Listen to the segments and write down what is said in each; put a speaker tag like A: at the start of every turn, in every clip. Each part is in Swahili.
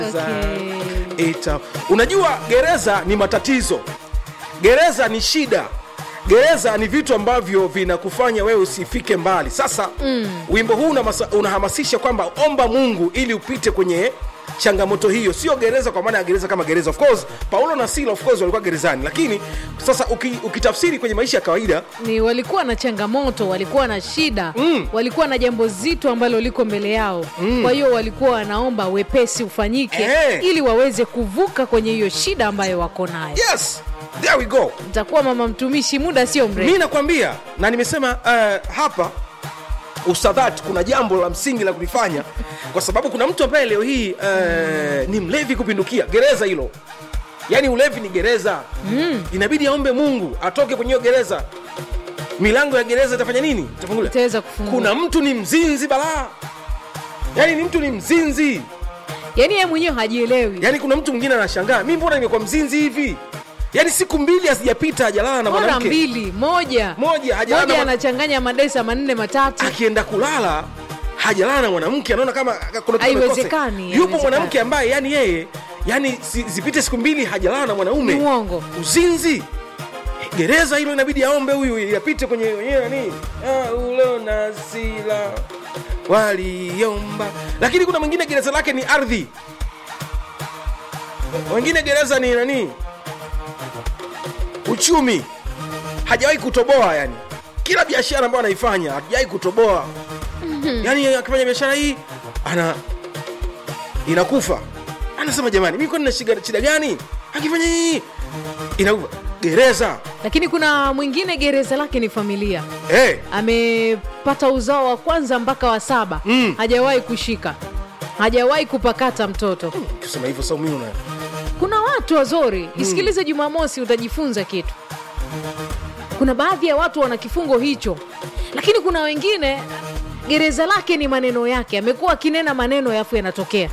A: Okay.
B: Ita. Unajua gereza ni matatizo, gereza ni shida, gereza ni vitu ambavyo vinakufanya wewe usifike mbali. Sasa mm. wimbo huu unamasa- unahamasisha kwamba omba Mungu ili upite kwenye changamoto hiyo, sio gereza kwa maana ya gereza kama gereza. Of course Paulo na Sila of course walikuwa gerezani, lakini sasa uki, ukitafsiri kwenye maisha ya kawaida
A: ni walikuwa na changamoto walikuwa na shida mm. walikuwa na jambo zito ambalo liko mbele yao mm. kwa hiyo walikuwa wanaomba wepesi ufanyike
B: Eh.
A: ili waweze kuvuka kwenye hiyo shida ambayo wako nayo
B: yes, there we go.
A: nitakuwa mama mtumishi muda sio mrefu
B: mi nakwambia na nimesema uh, hapa usadhat kuna jambo la msingi la kulifanya kwa sababu kuna mtu ambaye leo hii uh, ni mlevi kupindukia gereza hilo yaani ulevi ni gereza mm. inabidi aombe mungu atoke kwenye hiyo gereza milango ya gereza itafanya nini itafunguliwa
A: itaweza kufungua
B: kuna mtu ni mzinzi balaa yaani ni mtu ni mzinzi
A: yaani yeye mwenyewe hajielewi
B: yaani kuna mtu mwingine anashangaa mi mbona nimekuwa mzinzi hivi yaani siku mbili hazijapita hajalala na
A: bora
B: mwanamke
A: mbili moja
B: moja hajalala na
A: moja
B: mwana-
A: anachanganya madesa manne matatu
B: akienda kulala hajalala na mwanamke anaona kama kuna kitu
A: Haiwezekani,
B: amekosa. yupo
A: haiwezekani.
B: mwanamke ambaye yani yeye yani si, zipite siku mbili hajalala na
A: ni
B: mwanaume
A: uongo
B: uzinzi gereza hilo inabidi aombe huyu yapite kwenye wenyewe nani Ah, ulo na sila waliomba lakini kuna mwingine gereza lake ni ardhi wengine gereza ni nani uchumi hajawahi kutoboa yani kila biashara ambayo anaifanya hajawahi kutoboa yani akifanya biashara hii ana inakufa anasema jamani mi kwani na shida shida gani akifanya hii inakufa gereza
A: lakini kuna mwingine gereza lake ni familia
B: hey.
A: amepata uzao wa kwanza mpaka wa saba
B: Mm.
A: hajawahi kushika hajawahi kupakata mtoto
B: kusema hivyo saumini una
A: kuna watu wazuri isikilize jumamosi utajifunza kitu kuna baadhi ya watu wana kifungo hicho lakini kuna wengine gereza lake ni maneno yake amekuwa akinena maneno yafu yanatokea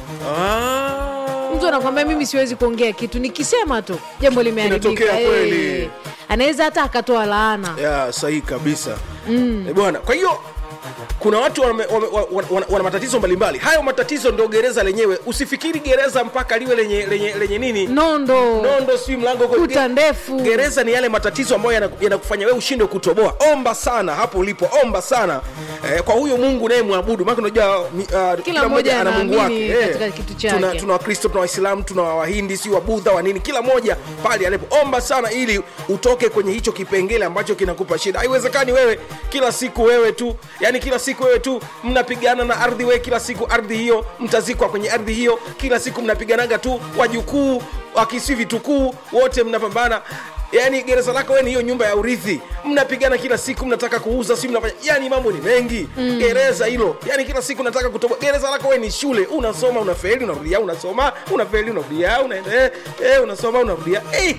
B: ah.
A: mtu anakwambia mimi siwezi kuongea kitu nikisema tu jambo limeharibika
B: Inatokea kweli.
A: Eh. anaweza hata akatoa laana
B: ya sahihi kabisa mm. e bwana kwa hiyo kuna watu wana, wana, wana, wana, wana matatizo mbalimbali hayo matatizo ndo gereza lenyewe usifikiri gereza mpaka liwe lenye, lenye, lenye nini
A: nondo
B: nondo si mlango uko-
A: kuta ndefu
B: gereza ni yale matatizo ambayo yanaku- yanakufanya wewe ushindwe kutoboa omba sana hapo ulipo omba sana eh, kwa huyo mungu unayemwabudu maana unajua mi- uh, kila,
A: mmoja
B: ana mungu wake
A: anaamini katika kitu chake.
B: tuna, tuna wakristo tuna waislamu tuna wahindi si wabudha wa nini kila moja pale alipo omba sana ili utoke kwenye hicho kipengele ambacho kinakupa shida haiwezekani wewe kila siku wewe tu yani kila siku wewe tu mnapigana na ardhi wewe kila siku ardhi hiyo mtazikwa kwenye ardhi hiyo kila siku mnapiganaga tu wajukuu wakisi vitukuu wote mnapambana yaani gereza lako wewe ni hiyo nyumba ya urithi mnapigana kila siku mnataka kuuza si mnafanya yani mambo ni mengi mm. gereza hilo yani kila siku nataka kutoboa gereza lako wewe ni shule unasoma unafeli unarudia unasoma unafeli unarudia unaenda eh, eh, unasoma unarudia eh.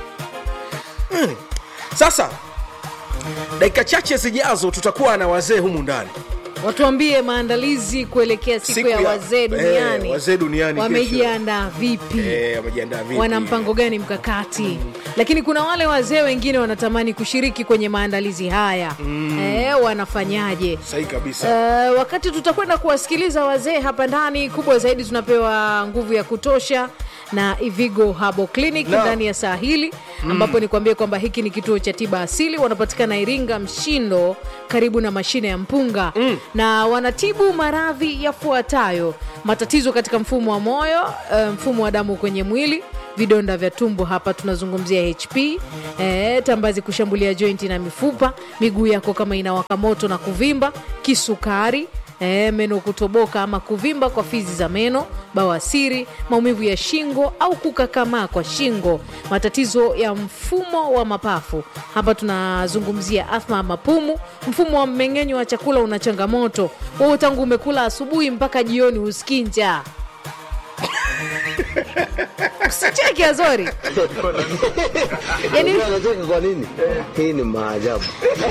B: mm. sasa dakika chache zijazo tutakuwa na wazee humu ndani
A: watuambie maandalizi kuelekea siku,
B: Siku
A: ya
B: ya-
A: wazee duniani
B: eh, wazee duniani
A: wamejiandaa vipi
B: Eh, wamejiandaa vipi?
A: wana mpango gani mkakati lakini kuna wale wazee wengine wanatamani kushiriki kwenye maandalizi haya mm. eh, wanafanyaje
B: sahihi kabisa
A: Uh, wakati tutakwenda kuwasikiliza wazee hapa ndani kubwa zaidi tunapewa nguvu ya kutosha na ivigo habo clinic
B: Naam.
A: ndani ya saa hili ambapo nikuambie kwamba hiki ni kituo cha tiba asili wanapatikana iringa mshindo karibu na mashine ya mpunga mm. na wanatibu maradhi yafuatayo matatizo katika mfumo wa moyo uh, mfumo wa damu kwenye mwili vidonda vya tumbo hapa tunazungumzia hp eh, tambazi kushambulia jointi na mifupa miguu yako kama inawaka moto na kuvimba kisukari E, meno kutoboka ama kuvimba kwa fizi za meno bawasiri maumivu ya shingo au kukakamaa kwa shingo matatizo ya mfumo wa mapafu hapa tunazungumzia athma ya mapumu mfumo wa mmeng'enyo wa chakula una changamoto wewe tangu umekula asubuhi mpaka jioni husikii njaa usicheke azori yani
C: anacheka kwa nini? Hii ni maajabu.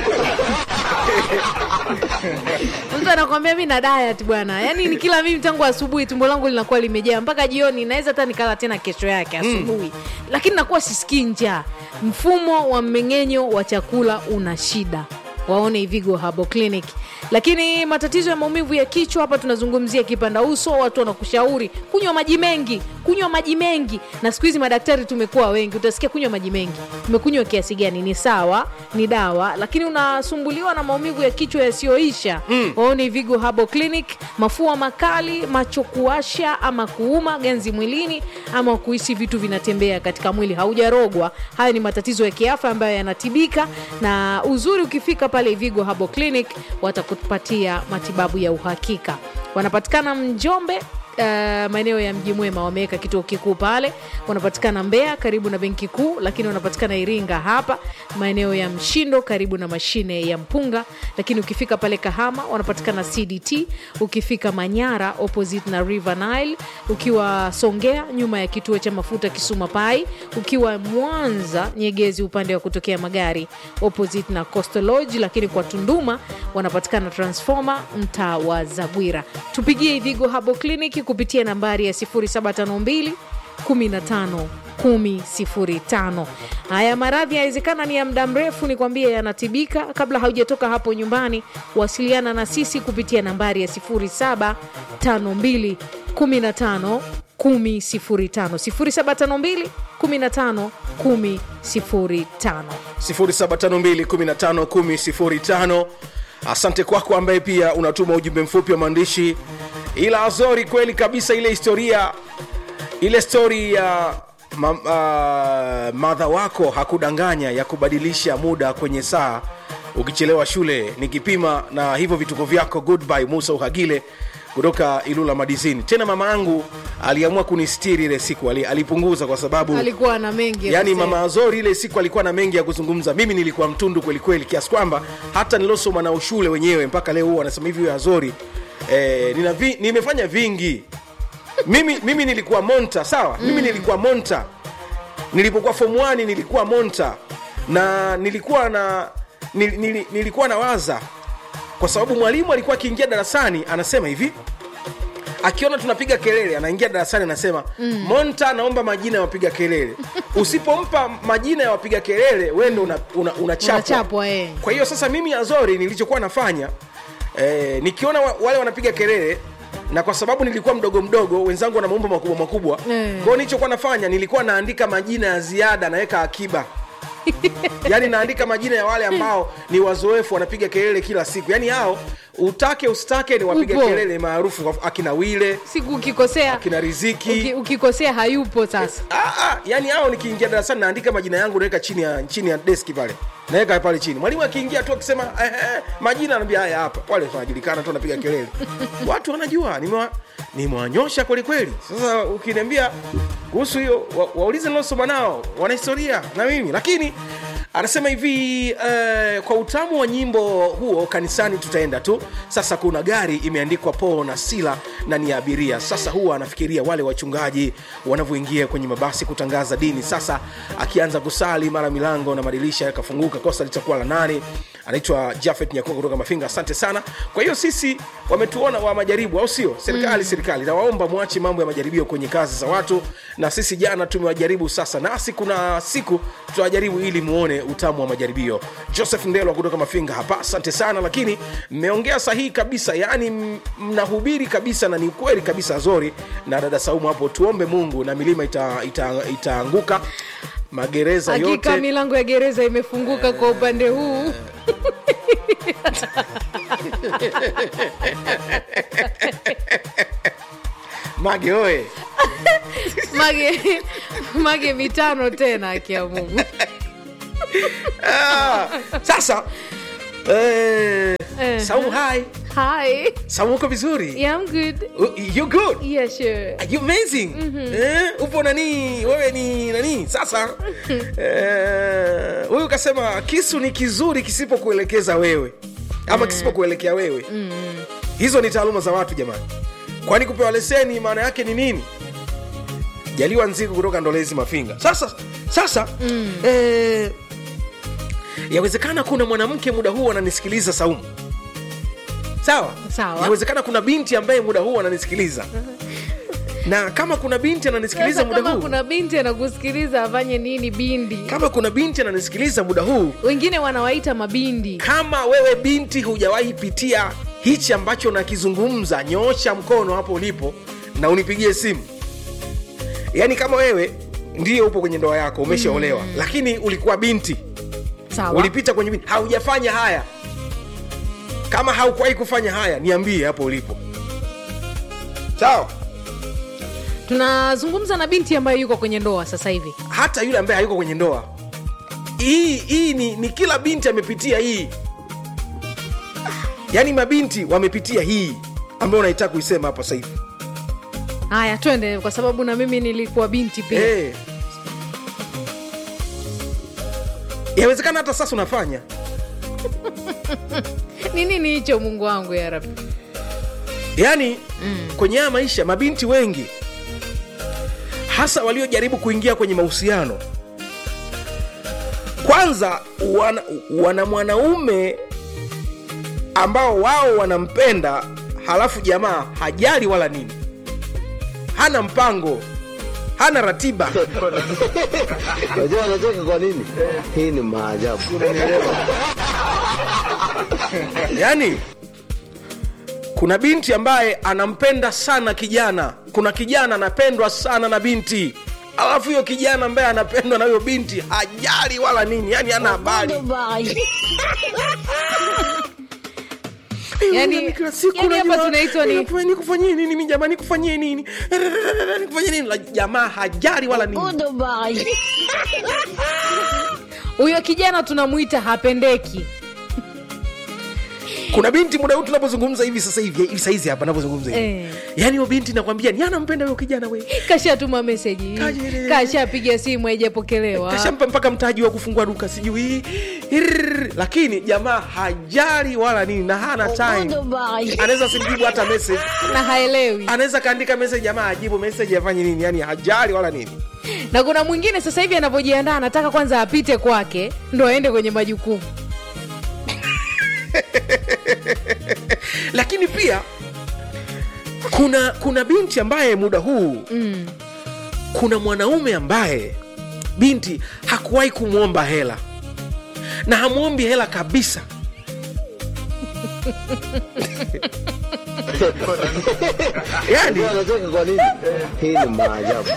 A: mtu anakwambia mi na diet bwana yani ni kila mimi tangu asubuhi tumbo langu linakuwa limejaa mpaka jioni naweza hata nikala tena kesho yake asubuhi mm. lakini nakuwa sisikii njaa mfumo wa mmeng'enyo wa chakula una shida waone ivigo habo clinic lakini matatizo ya maumivu ya kichwa hapa tunazungumzia kipanda uso watu wanakushauri kunywa maji mengi kunywa maji mengi na siku hizi madaktari tumekuwa wengi utasikia kunywa maji mengi umekunywa kiasi gani ni sawa ni dawa lakini unasumbuliwa na maumivu ya kichwa yasiyoisha mm. waoni vigo habo clinic mafua makali macho kuasha ama kuuma ganzi mwilini ama kuhisi vitu vinatembea katika mwili haujarogwa haya ni matatizo ya kiafya ambayo yanatibika na uzuri ukifika pale vigo habo clinic watakupatia matibabu ya uhakika wanapatikana mjombe Uh, maeneo ya mji mwema wameweka kituo kikuu pale wanapatikana mbea karibu na benki kuu lakini wanapatikana iringa hapa maeneo ya mshindo karibu na mashine ya mpunga lakini ukifika pale kahama wanapatikana cdt ukifika manyara opposite na river nile ukiwa songea nyuma ya kituo cha mafuta kisuma pai ukiwa mwanza nyegezi upande wa kutokea magari opposite na coastal lodge lakini kwa tunduma wanapatikana transformer mtaa wa zagwira tupigie ivigo habo clinic kupitia nambari ya 0752 15 105 haya maradhi yawezekana ni ya muda mrefu nikwambie yanatibika kabla haujatoka hapo nyumbani wasiliana na sisi kupitia nambari ya 0752 15 105 0752 15 105
B: 0752151005 asante kwako ambaye pia unatuma ujumbe mfupi wa maandishi ila azori kweli kabisa ile historia ile stori ya ma, uh, madha wako hakudanganya ya kubadilisha muda kwenye saa ukichelewa shule nikipima na hivyo vituko vyako goodbye musa uhagile kutoka ilula madizini tena mama yangu aliamua kunistiri ile siku ali, alipunguza kwa sababu
A: alikuwa na mengi ya
B: yaani
A: kusema.
B: mama azori ile siku alikuwa na mengi ya kuzungumza mimi nilikuwa mtundu kwelikweli kiasi kwamba hata nilosoma na ushule wenyewe mpaka leo huwa anasema hivi huyo azori eh, nina vi, nimefanya vingi mimi, mimi nilikuwa monta sawa mm. mimi nilikuwa monta nilipokuwa form 1 nilikuwa monta na nilikuwa na nil, nil, nilikuwa na waza kwa sababu mwalimu alikuwa akiingia darasani anasema hivi akiona tunapiga kelele anaingia darasani anasema mm. monta naomba majina ya wapiga kelele usipompa majina ya wapiga kelele wendo unachapwa una, una unachapwa.
A: Unachapwa, eh.
B: kwa hiyo sasa mimi azori nilichokuwa nafanya eh, nikiona wa, wale wanapiga kelele na kwa sababu nilikuwa mdogo mdogo wenzangu wana maumbo makubwa makubwa
A: Eh.
B: kwao nilichokuwa nafanya nilikuwa naandika majina ya ziada naweka akiba yaani naandika majina ya wale ambao ni wazoefu wanapiga kelele kila siku yaani hao utake usitake ni wapiga
A: Upo.
B: kelele maarufu kwa- akina wile
A: siku ukikosea
B: akina riziki
A: uki, ukikosea hayupo sasa
B: Ah, ah, yani hao nikiingia darasani naandika majina yangu naweka chini ya chini ya deski pale naweka pale chini mwalimu akiingia tu akisema eh, eh, majina anaambia haya hapa wale wanajulikana tu wanapiga kelele watu wanajua nimewa- nimewanyosha kwelikweli sasa ukiniambia kuhusu hiyo wa, waulize nilosoma nao wana historia na mimi lakini anasema hivi eh, kwa utamu wa nyimbo huo kanisani tutaenda tu sasa kuna gari imeandikwa po na sila na ni ya abiria sasa huwa anafikiria wale wachungaji wanavyoingia kwenye mabasi kutangaza dini sasa akianza kusali mara milango na madirisha yakafunguka kosa litakuwa la nani anaitwa jafet nyakuka kutoka mafinga asante sana kwa hiyo sisi wametuona wa majaribu au sio serikali mm. serikali nawaomba mwache mambo ya majaribio kwenye kazi za watu na sisi jana tumewajaribu sasa nasi kuna siku tutawajaribu ili muone utamu wa majaribio joseph ndelwa kutoka mafinga hapa asante sana lakini mmeongea sahihi kabisa yaani m- mnahubiri kabisa na ni ukweli kabisa zori na dada saumu hapo tuombe mungu na milima itaanguka ita, ita itaanguka, magereza
A: hakika
B: yote
A: milango ya gereza imefunguka kwa upande huu
B: mage oe
A: mage mage mitano tena akia mungu
B: ah, sasa eh,
A: Eh.
B: saumu hai
A: hi
B: saumu uko vizuri
A: yeah, I'm good
B: Uh, you good
A: yeah sure
B: Are you amazing eh, upo nani wewe ni nani sasa eh, huyu kasema kisu ni kizuri kisipokuelekeza wewe ama kisipokuelekea wewe hizo ni taaluma za watu jamani kwani kupewa leseni maana yake ni nini jaliwa nziku kutoka ndolezi mafinga sasa sasa mm. eh, yawezekana kuna mwanamke muda huu ananisikiliza saumu sawa
A: Sawa.
B: yawezekana kuna binti ambaye muda huu ananisikiliza na kama kuna binti ananisikiliza
A: Sasa
B: muda
A: kama
B: huu
A: kuna binti anakusikiliza afanye nini bindi
B: kama kuna binti ananisikiliza muda huu
A: wengine wanawaita mabindi
B: kama wewe binti hujawahi pitia hichi ambacho nakizungumza nyoosha mkono hapo ulipo na unipigie simu yaani kama wewe ndiyo upo kwenye ndoa yako umeshaolewa mm. lakini ulikuwa binti
A: sawa
B: ulipita kwenye binti haujafanya haya kama haukuwahi kufanya haya niambie hapo ulipo sawa
A: tunazungumza na binti ambaye yuko kwenye ndoa sasa hivi
B: hata yule ambaye hayuko kwenye ndoa hii hii ni, ni kila binti amepitia hii yaani mabinti wamepitia hii ambayo unaitaka kuisema hapa sasa hivi
A: haya twende kwa sababu na mimi nilikuwa binti pia
B: Eh. yawezekana hata sasa unafanya
A: ni nini hicho mungu wangu ya rabi
B: yaani mm. kwenye haya maisha mabinti wengi hasa waliojaribu kuingia kwenye mahusiano kwanza wana, wana mwanaume ambao wao wanampenda halafu jamaa hajali wala nini hana mpango hana ratiba
C: Unajua anacheka kwa nini? Hii ni maajabu.
B: yaani kuna binti ambaye anampenda sana kijana kuna kijana anapendwa sana na binti alafu hiyo kijana ambaye anapendwa na huyo binti hajali wala nini yani ana habari
A: Yani-
B: Kila siku
A: yani hapa
B: unajua,
A: tunaitwa ni-
B: "Nikufanyie- nikufanyie nini mi jamani nikufanyie nini nikufanyie nini La, jamaa hajali wala nini
A: huyo kijana tunamwita hapendeki
B: kuna binti muda huu tunapozungumza hivi sasa hivi hivi saizi hapa napozungumza hivi
A: Eh.
B: yaani huyo binti nakwambia ni anampenda huyo kijana we
A: kashatuma meseji
B: Kaje-
A: kashapiga simu haijapokelewa
B: kashampa mpaka mtaji wa kufungua duka sijui Irrrr. lakini jamaa hajali wala nini na hana time anaweza simjibu hata message
A: na haelewi
B: anaweza kaandika message jamaa ajibu message afanye nini yani hajali wala nini
A: na kuna mwingine sasa hivi anavyojiandaa anataka kwanza apite kwake ndo aende kwenye majukumu
B: lakini pia kuna kuna binti ambaye muda huu mm. kuna mwanaume ambaye binti hakuwahi kumwomba hela na hamwombi hela kabisa yani
C: Unajua anacheka kwa nini? Hii ni maajabu.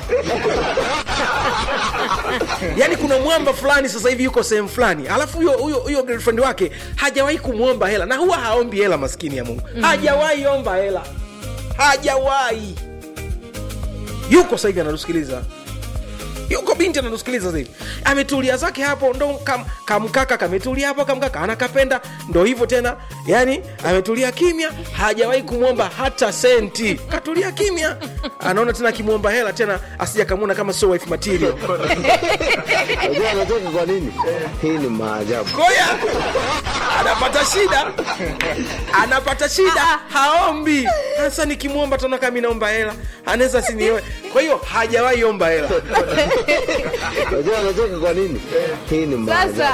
B: yani kuna mwamba fulani sasa hivi yuko sehemu fulani alafu huyo huyo huyo girlfriend wake hajawahi kumwomba hela na huwa haombi hela maskini ya mungu mm. hajawahi omba hela hajawahi yuko sasa hivi anatusikiliza yuko binti anatusikiliza sasa hivi ametulia zake hapo ndo kam, kamkaka kametulia hapo kamkaka anakapenda ndo hivyo tena yani ametulia kimya hajawahi kumwomba hata senti katulia kimya anaona tena akimwomba hela tena asija kamwona kama sio wife material
C: Unajua anacheka kwa nini? Hii ni maajabu.
B: Ngoja, anapata shida, anapata shida, haombi. Sasa nikimwomba tena kama mimi naomba hela, anaweza sinioe. Kwa hiyo hajawahi omba hela.
C: Unajua anacheka kwa nini? Hii ni maajabu.
A: sasa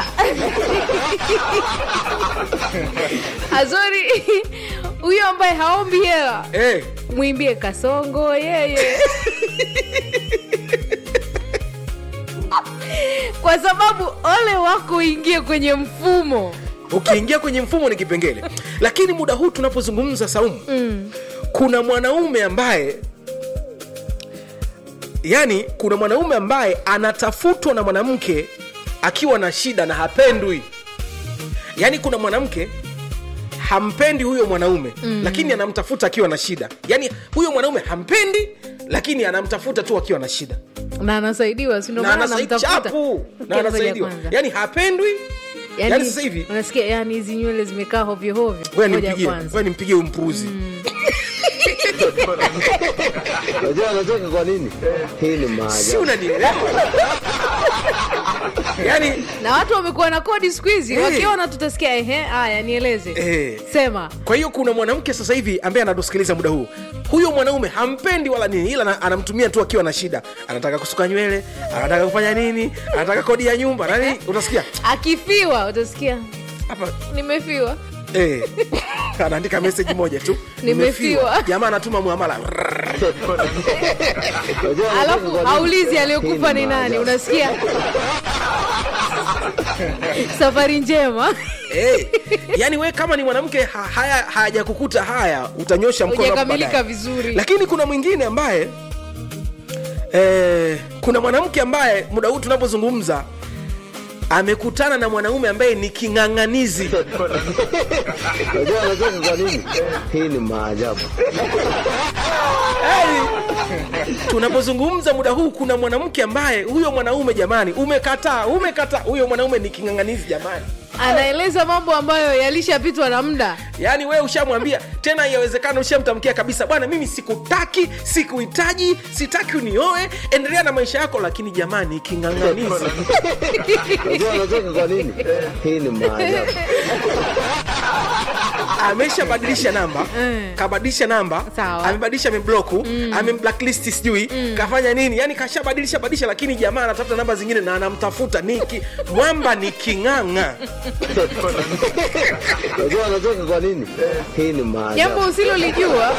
A: azori huyo ambaye haombi hela
B: Eh,
A: mwimbie kasongo yeye kwa sababu ole wako uingie kwenye mfumo
B: ukiingia kwenye mfumo ni kipengele, lakini muda huu tunapozungumza Saumu, mm. kuna mwanaume ambaye yani, kuna mwanaume ambaye anatafutwa na mwanamke akiwa na shida na hapendwi. Yani kuna mwanamke hampendi huyo mwanaume mm. lakini anamtafuta akiwa na shida. Yani huyo mwanaume hampendi, lakini anamtafuta tu akiwa na shida
A: na anasaidiwa sindo
B: na
A: maana
B: anasai-
A: anamtafuta
B: chapu na
A: Ngoja
B: anasaidiwa,
A: kwanza.
B: yani hapendwi.
A: Yaani,
B: yani sasa hivi
A: unasikia yani hizi nywele zimekaa hovyohovyo
B: Ngoja
A: Ngoja
B: nimpigie,
A: kwanza.
B: ngoja nimpigie huyu mpuuzi
C: Unajua anacheka kwa nini? Hii ni
B: si
C: maajabu.
B: unanielewa yani
A: na watu wamekuwa na kodi siku hizi
B: Eh.
A: wakiona tutasikia ehe haya nieleze
B: Eh.
A: sema
B: kwa hiyo kuna mwanamke sasa hivi ambaye anatusikiliza muda huu huyo mwanaume hampendi wala nini ila ana- anamtumia tu akiwa na shida anataka kusuka nywele anataka kufanya nini anataka kodi ya nyumba nani utasikia
A: akifiwa utasikia
B: hapa
A: nimefiwa
B: eh, anaandika meseji moja tu
A: Nimefiwa.
B: jamaa anatuma muamala
C: Unajua anacheka
A: alafu
C: kwa nini?
A: haulizi
C: Hii
A: aliyokufa
C: ni
A: ni nani
C: maajabu.
A: unasikia safari njema
B: eh, yani we kama ni mwanamke ha, haya hayajakukuta haya utanyosha mkono hapo
A: Hujakamilika
B: baadaye.
A: vizuri.
B: lakini kuna mwingine ambaye eh, kuna mwanamke ambaye muda huu tunapozungumza amekutana na mwanaume ambaye ni king'ang'anizi
C: Unajua anacheka kwa nini? Hii ni maajabu.
B: Yaani, tunapozungumza muda huu kuna mwanamke ambaye huyo mwanaume jamani umekataa umekataa huyo mwanaume ni king'ang'anizi jamani
A: anaeleza mambo ambayo yalishapitwa na muda
B: yaani wewe ushamwambia tena yawezekana ushamtamkia kabisa bwana mimi sikutaki sikuhitaji sitaki unioe endelea na maisha yako lakini jamani king'ang'anizi
C: Unajua anacheka kwa nini? Hii ni maajabu.
B: ameshabadilisha namba
A: Mm.
B: kabadilisha namba
A: Sawa.
B: amebadilisha amebloku amemblacklist sijui kafanya nini yani kashabadilisha badilisha lakini jamaa anatafuta namba zingine na anamtafuta niki mwamba ni king'ang'a
C: Unajua anacheka kwa nini? Hii ni maajabu.
A: jambo usilolijua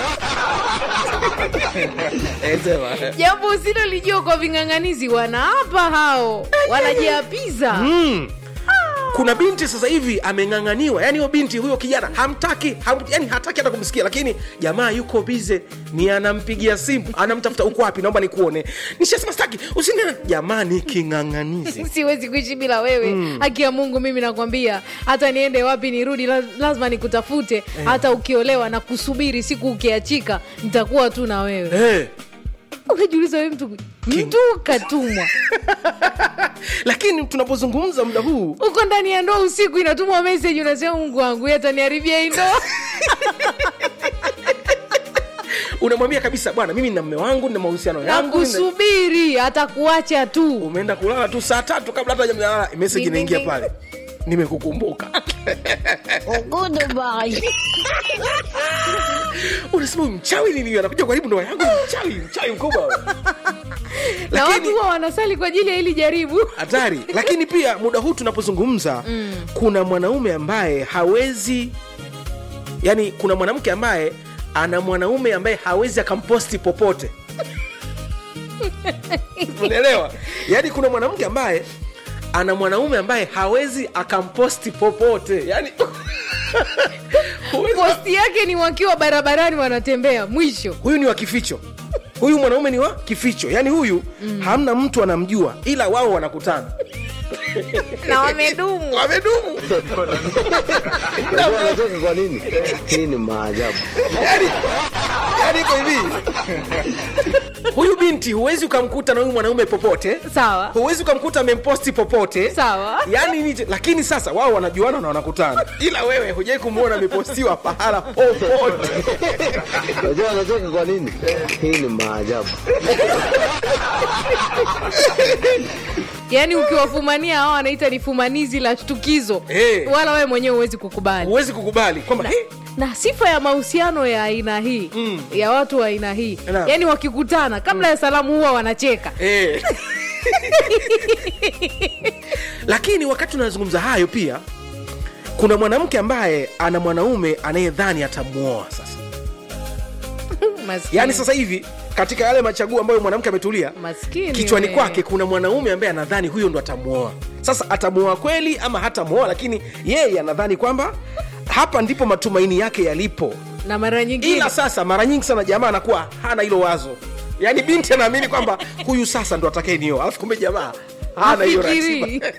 B: Eh, sema.
A: jambo usilolijua kwa ving'ang'anizi wanaapa hao wanajiapiza
B: kuna binti sasa hivi ameng'ang'aniwa yani huyo binti huyo kijana hamtaki ham, yani hataki hata kumsikia lakini jamaa yuko bize ni anampigia simu anamtafuta uko wapi naomba nikuone nishasema staki usingana jamani king'ang'anizi
A: siwezi kuishi bila wewe haki ya mungu mimi nakwambia hata niende wapi nirudi la- lazima nikutafute hata ukiolewa na kusubiri siku ukiachika nitakuwa tu na wewe
B: hey.
A: unajiuliza we mtu mtu katumwa
B: lakini tunapozungumza muda huu
A: uko ndani ya ndoa usiku inatumwa meseji unasema mungu wangu yeye ataniharibia hii ndoa
B: unamwambia kabisa bwana mimi na mme wangu na mahusiano
A: na
B: yangu nina-
A: kusubiri atakuacha tu
B: umeenda kulala tu saa tatu kabla hata jamjalala meseji
A: Ding, ding,
B: inaingia
A: ding.
B: pale nimekukumbuka unasema huyu mchawi nini anakuja karibu ndoa yangu ni mchawi mchawi mkubwa
A: na watu
B: lakini
A: huwa wanasali kwa ajili ya hili jaribu
B: hatari lakini pia muda huu tunapozungumza mm. kuna mwanaume ambaye hawezi yani kuna mwanamke ambaye ana mwanaume ambaye hawezi akamposti popote unaelewa yaani kuna mwanamke ambaye ana mwanaume ambaye hawezi akamposti popote yani huwezi-
A: posti yake ni wakiwa barabarani wanatembea mwisho
B: huyu ni wa kificho huyu mwanaume ni wa kificho yaani huyu mm. hamna mtu anamjua ila wao wanakutana
A: na wamedumu
B: wamedumu
C: Unajua anacheka kwa nini? Hii ni maajabu.
B: yani yani iko hivi huyu binti huwezi ukamkuta na huyu mwanaume popote
A: sawa
B: huwezi ukamkuta amemposti popote
A: Sawa.
B: yani ni, lakini sasa wao wanajuana na wanakutana ila wewe hujai kumwona amepostiwa pahala popote
C: Unajua anacheka kwa nini? Hii ni maajabu.
A: yaani ukiwafumania hao wanaita ni fumanizi la shtukizo
B: Eh.
A: wala wewe mwenyewe huwezi kukubali
B: huwezi kukubali kwamba "Hey,
A: na sifa ya mahusiano ya aina hii
B: Mm.
A: ya watu wa aina hii
B: Naam.
A: yaani wakikutana kabla ya salamu huwa wanacheka
B: Eh. lakini wakati unazungumza hayo pia kuna mwanamke ambaye ana mwanaume anayedhani atamwoa sasa
A: Maskini.
B: yaani sasa hivi katika yale machaguo ambayo mwanamke ametulia
A: Maskini
B: kichwani
A: we.
B: kwake kuna mwanaume ambaye anadhani huyo ndo atamwoa sasa atamwoa kweli ama hatamwoa lakini yeye anadhani kwamba hapa ndipo matumaini yake yalipo
A: na mara nyingine
B: ila sasa mara nyingi sana jamaa anakuwa hana hilo wazo yaani binti anaamini kwamba huyu sasa ndo atakaye nioa alafu kumbe jamaa hana hiyo
A: Hafikiri.
B: ratiba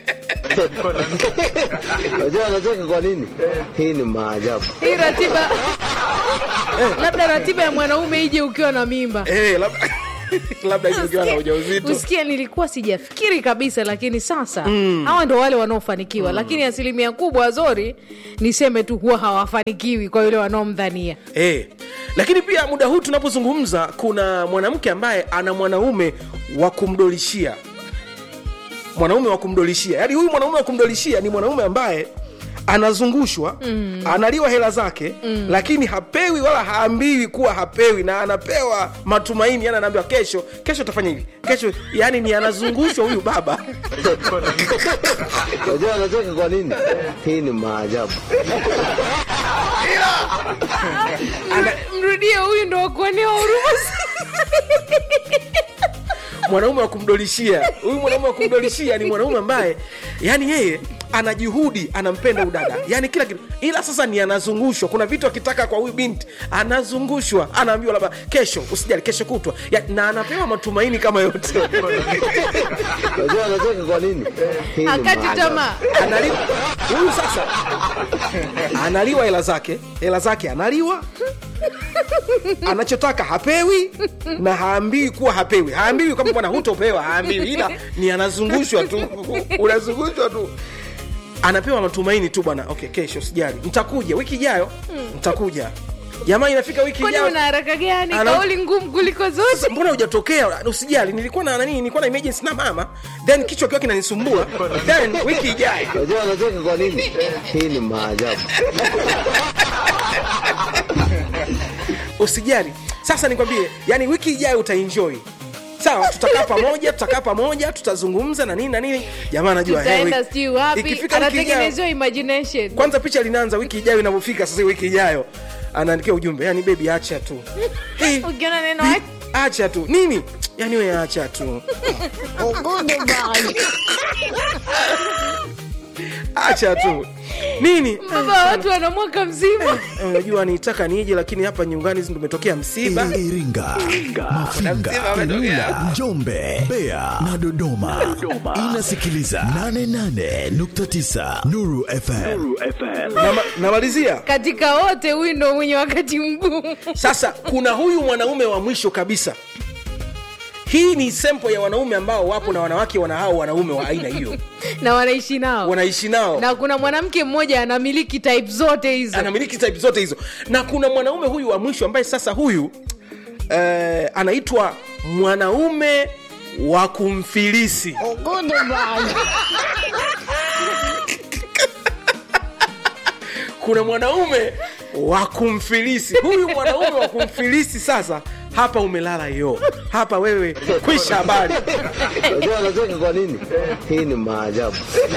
C: Unajua anacheka kwa nini? Hii ni maajabu.
A: hii ratiba labda ratiba ya mwanaume ije ukiwa na mimba
B: Eh, labda labda hiyo ukiwa na ujauzito
A: usikie nilikuwa sijafikiri kabisa lakini sasa hawa ndo wale wanaofanikiwa lakini asilimia kubwa zori niseme tu huwa hawafanikiwi kwa yule wanaomdhania
B: Eh, lakini pia muda huu tunapozungumza kuna mwanamke ambaye ana mwanaume wa kumdolishia mwanaume wa kumdolishia yaani huyu mwanaume wa kumdolishia ni mwanaume ambaye anazungushwa mm. analiwa hela zake mm. lakini hapewi wala haambiwi kuwa hapewi na anapewa matumaini yani anaambiwa kesho kesho utafanya hivi kesho yani ni anazungushwa huyu baba
C: Unajua anacheka kwa nini? Hii ni maajabu.
A: mrudie huyu ndo wakuonewa huruma
B: mwanaume wa kumdolishia huyu mwanaume wa kumdolishia ni mwanaume ambaye yani yeye ana juhudi anampenda udada yani kila kitu ila sasa ni anazungushwa kuna vitu akitaka kwa huyu binti anazungushwa anaambiwa labda kesho usijali kesho kutwa ya, na anapewa matumaini kama yote
C: Unajua anacheka kwa nini? Hii ni
A: akati
C: maajabu.
A: tamaa
B: analiwa huyu sasa analiwa hela zake hela zake analiwa anachotaka hapewi na haambiwi kuwa hapewi haambiwi kwamba bwana hutopewa haambiwi ila ni anazungushwa tu unazungushwa tu anapewa matumaini tu bwana okay kesho sijali ntakuja wiki ijayo ntakuja jamaa inafika wiki
A: kwani
B: ijayo
A: una haraka gani
B: Ana-
A: kauli ngumu kuliko zote
B: sasa mbona hujatokea usijali nilikuwa na nani nilikuwa na emergency na mama then kichwa kiwa kinanisumbua then wiki ijayo
C: Unajua anacheka kwa nini? Hii ni maajabu.
B: usijali sasa nikwambie yani wiki ijayo utaenjoy sawa tutakaa pamoja tutakaa pamoja tutazungumza na nini na nini jamaa anajua hey,
A: taenda
B: wiki-
A: sijui wapi
B: ikifika wiki ijayo
A: anatengenezewa imagination
B: kwanza picha linaanza wiki ijayo inavyofika sasa wiki ijayo anaandikia ujumbe yani bebi acha tu hey,
A: ukiona neno
B: bi- acha tu nini yani we acha tu acha tu nini
A: baba watu wana mwaka mzima
B: Eh, unajua nitaka nije lakini hapa nyumbani ndo umetokea msiba
D: Iringa, Mafinga, Ilula, Njombe, Mbeya na Dodoma. Inasikiliza 88.9 Nuru FM.
B: Nama- namalizia
A: katika wote huyu ndo mwenye wakati mgumu
B: sasa kuna huyu mwanaume wa mwisho kabisa hii ni sempo ya wanaume ambao wapo na wanawake wana hao wanaume wa aina hiyo
A: na wanaishi nao
B: wanaishi nao
A: na kuna mwanamke mmoja anamiliki type zote hizo
B: anamiliki type zote hizo na kuna mwanaume huyu wa mwisho ambaye sasa huyu eh, anaitwa mwanaume wa kumfilisi kuna mwanaume wa kumfilisi huyu mwanaume wa kumfilisi sasa hapa umelala yo hapa wewe kwisha habari
C: Unajua anacheka kwa nini? Hii ni maajabu.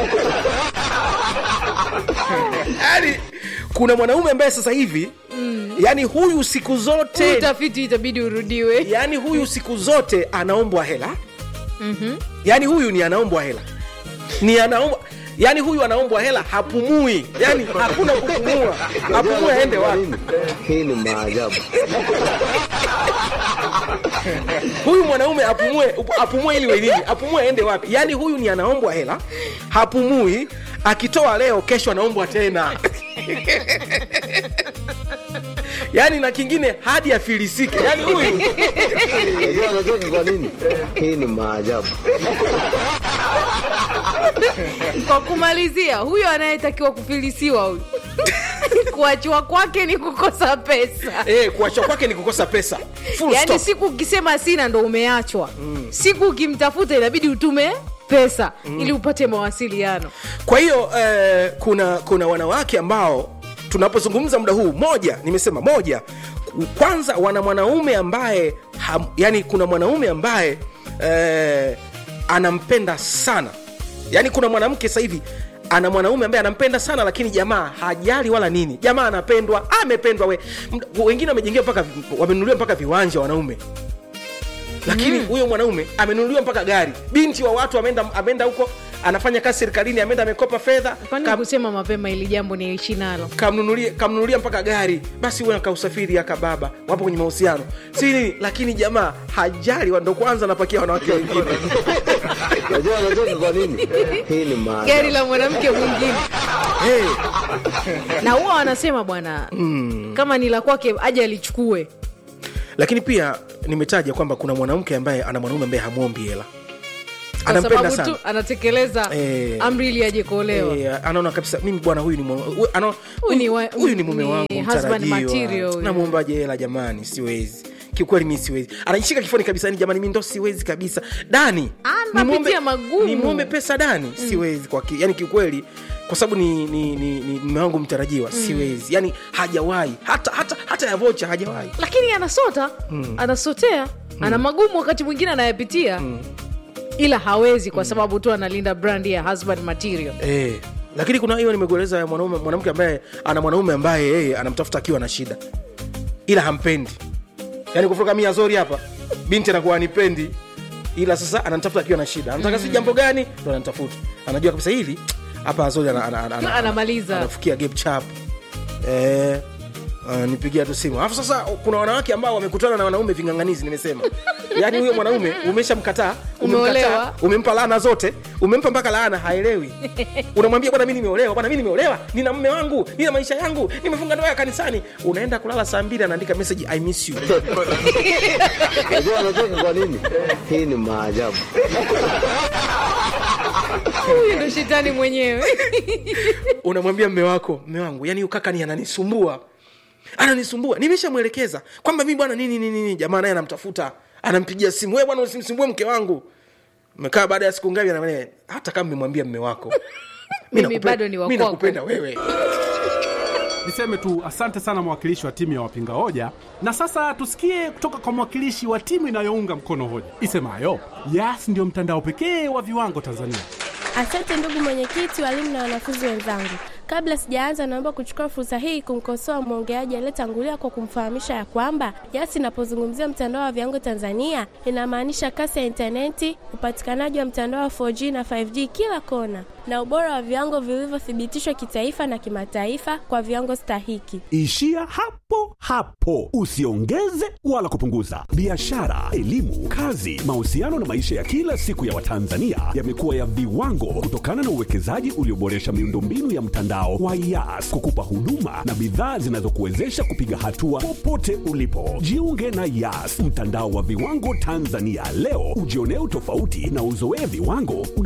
B: yani kuna mwanaume ambaye sasa hivi mm. yani huyu siku
A: Huu
B: zote
A: utafiti itabidi urudiwe
B: yani huyu siku zote anaombwa hela mm-hmm. yani huyu ni anaombwa hela ni anaombwa yani huyu anaombwa hela hapumui yani hakuna kupumua
C: Unajua
B: apumue aende
C: anacheka kwa
B: wapi
C: nini? Hii ni maajabu.
B: huyu mwanaume apumue apumue ili wenini apumue aende wapi yani huyu ni anaombwa hela hapumui akitoa leo kesho anaombwa tena yaani na kingine hadi afilisike yaani huyu
C: Unajua anacheka kwa nini? Hii ni maajabu.
A: kwa kumalizia huyo anayetakiwa kufilisiwa huyu kuachiwa kwake ni kukosa pesa
B: eh, kuachwa kwake ni kukosa pesa Full
A: yaani
B: stop.
A: siku ukisema sina ndo umeachwa mm. siku ukimtafuta inabidi utume pesa mm. ili upate mawasiliano
B: kwa hiyo eh, kuna kuna wanawake ambao tunapozungumza muda huu moja nimesema moja kwanza wana mwanaume ambaye ham, yani kuna mwanaume ambaye eh, anampenda sana yani kuna mwanamke sasa hivi ana mwanaume ambaye anampenda sana lakini jamaa hajali wala nini jamaa anapendwa amependwa we Md- wengine wamejengewa mpaka wamenunuliwa mpaka viwanja wanaume lakini huyo mwanaume amenunuliwa mpaka gari binti wa watu ameenda ameenda huko anafanya kazi serikalini ameenda amekopa fedha
A: kwani
B: kam-
A: kusema mapema ili jambo niishi nalo
B: kamnunulia kamnunulia mpaka gari basi huyo akausafiri aka baba wapo kwenye mahusiano si nini lakini jamaa hajali wa- ndo kwanza anapakia wanawake wengine
C: Unajua anacheka kwa nini? Hii ni
A: gari
C: maajabu.
A: la mwanamke mwingine
B: hey,
A: na huwa wanasema bwana mm. kama ni la kwake aje alichukue
B: lakini pia nimetaja kwamba kuna mwanamke ambaye ana mwanaume ambaye hamwombi hela
A: kwa
B: anampenda
A: sababu
B: sana
A: tu anatekeleza
B: Eh.
A: amri ili aje kuolewa
B: Eh, anaona kabisa mimi bwana huyu ni mwa- huyu- ana-
A: Huyu ni wa-
B: huyu ni mume
A: ni
B: wangu
A: husband
B: mtarajiwa.
A: material huyu.
B: namwombaje hela jamani siwezi kiukweli mi siwezi anajishika kifoni kabisa yani jamani mi ndo siwezi kabisa dani
A: Anapitia
B: nimwombe-
A: magumu.
B: nimwombe pesa dani siwezi kwa ki, yani kiukweli kwa sababu ni ni ni, ni mume wangu mtarajiwa siwezi yani hajawahi hata hata hata ya vocha hajawahi
A: lakini anasota anasotea ana magumu wakati mwingine anayapitia ila hawezi kwa sababu tu analinda brand ya husband material
B: Eh, lakini kuna hiyo nimekueleza ya mwanaume mwanamke ambaye ana mwanaume ambaye yeye anamtafuta akiwa na shida ila hampendi yaani kufuka mia zori hapa binti anakuwa anipendi ila sasa ananitafuta akiwa na shida anataka si jambo gani ndo ananitafuta anajua kabisa hili hapa azori ana, ana, ana, ana,
A: Anamaliza.
B: anafukia gap chap eh, Uh, nipigia tu simu alafu sasa kuna wanawake ambao wamekutana na wanaume ving'ang'anizi nimesema yaani huyo mwanaume umeshamkataa umemkataa,
A: Umeolewa.
B: umempa laana zote umempa mpaka laana haelewi unamwambia bwana mi nimeolewa bwana mi nimeolewa nina mme wangu nina maisha yangu nimefunga ndoa ya kanisani unaenda kulala saa mbili anaandika message i miss you
C: Unajua anacheka kwa nini? Hii ni maajabu.
A: huyu ndo shetani mwenyewe
B: unamwambia mme wako mme wangu yani ukaka ni ananisumbua ananisumbua nimeshamwelekeza kwamba mi bwana nini nini nini jamaa naye anamtafuta anampigia simu we bwana usimsumbue mke wangu mekaa baada ya siku ngapi anamwambia, hata kama mmemwambia mme wako mi
A: Mimi
B: nakupe-
A: bado ni wa
B: mi
A: kwako."
B: nakupenda wewe
E: Niseme tu asante sana mwakilishi wa timu ya wapinga hoja, na sasa tusikie kutoka kwa mwakilishi wa timu inayounga mkono hoja isemayo Yas ndio mtandao pekee wa viwango Tanzania.
F: Asante ndugu mwenyekiti, walimu na wanafunzi wenzangu. Kabla sijaanza, naomba kuchukua fursa hii kumkosoa mwongeaji aliyetangulia kwa kumfahamisha ya kwamba Yas inapozungumzia mtandao wa viwango Tanzania inamaanisha kasi ya intaneti, upatikanaji wa mtandao wa 4G na 5G kila kona, na ubora wa viwango vilivyothibitishwa kitaifa na kimataifa kwa viwango stahiki.
G: Ishia hapo hapo, usiongeze wala kupunguza. Biashara, elimu, kazi, mahusiano na maisha ya kila siku ya Watanzania yamekuwa ya viwango kutokana na uwekezaji ulioboresha miundombinu ya mtandao wa Yas kukupa huduma na bidhaa zinazokuwezesha kupiga hatua popote ulipo. Jiunge na Yas, mtandao wa viwango Tanzania leo, ujionee utofauti na uzoee viwango